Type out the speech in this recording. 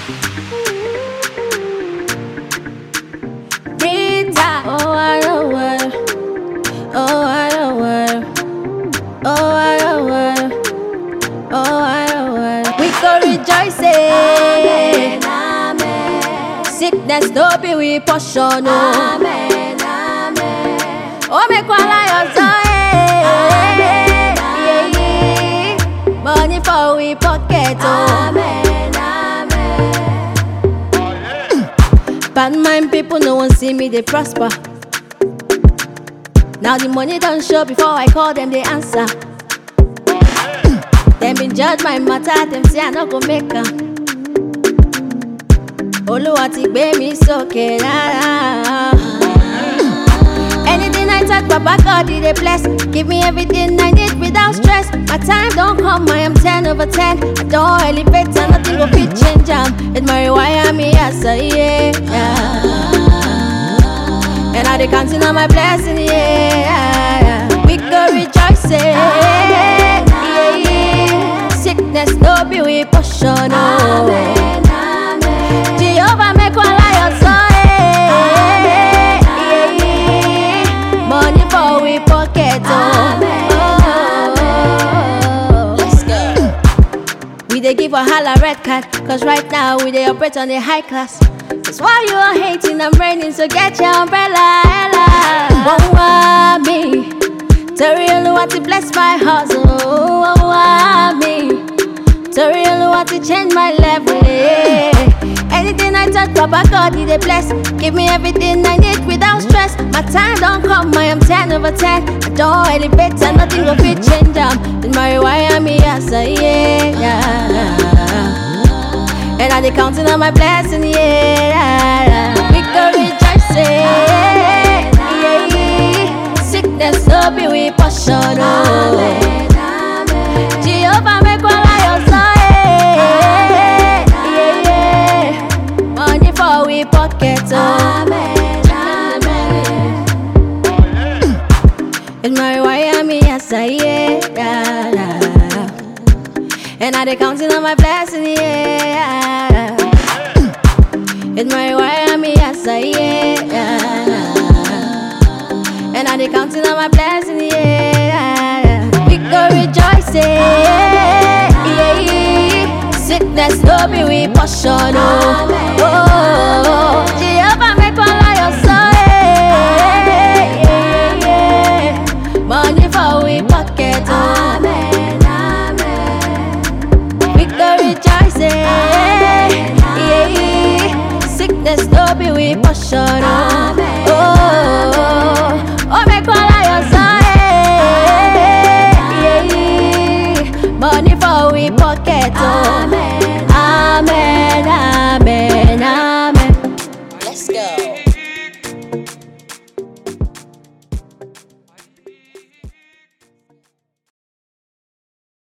Rita, oh I know what, oh I know what, oh I know what, oh I know what. We go rejoicing, Amen, amen, sickness no be we portion, oh. amen, amen. Oh, make one lion Amen, yeah, Money for we pocket, oh. Amen, amen. Bad mind people, no one see me, they prosper. Now the money don't show before I call them, they answer. Them been judge my matter, them say I no go make am. Olúwa ti gbé mi sókè rárá. Anything I touch, Papa God, He dey bless. Give me everything I need without stress. My time don't come, I am 10 over 10. I don't elevate, and nothing go fit change am. It my wire me as a yeah. And I dey counting on my blessing, yeah. We go rejoicing, yeah. Sickness no be we portion, oh. Amen, amen. Jehovah make one lion so, eh. Money for we pocket, oh. Let's go. We dey give a holla red card, cause right now we dey operate on the high class. That's why you are hating, I'm raining, so get your umbrella, ella. Won't want me. Torí Olúwa ti bless my hustle, won't want me. Torí Olúwa ti change my level, yeah. Anything I touch, Papa God, He dey bless. Give me everything I need without stress. My time don't come, I am 10 over 10. I don't elevate, and nothing will fit change am. In my rewire me as a yeah. And I dey counting on my blessing, yeah. We go rejoicing, yeah. Sickness no be we portion, oh. Amen, amen. Jehovah make one lion so, yeah. yeah. Money for we pocket, oh. Amen, amen. And my wire me as I yeah. And I dey counting on my blessing, yeah. And my wire me as I yeah. And I dey counting on my blessing, yeah. We go rejoicing, yeah. Sickness no be we portion, oh. oh. Jehovah make one lion so, yeah. yeah. Money for we pocket, oh. Amen, amen. We go rejoicing, yeah. Sickness no be we portion, oh. Amen. Oh, oh, make one lion so, yeah. Money for we pocket, oh. Amen,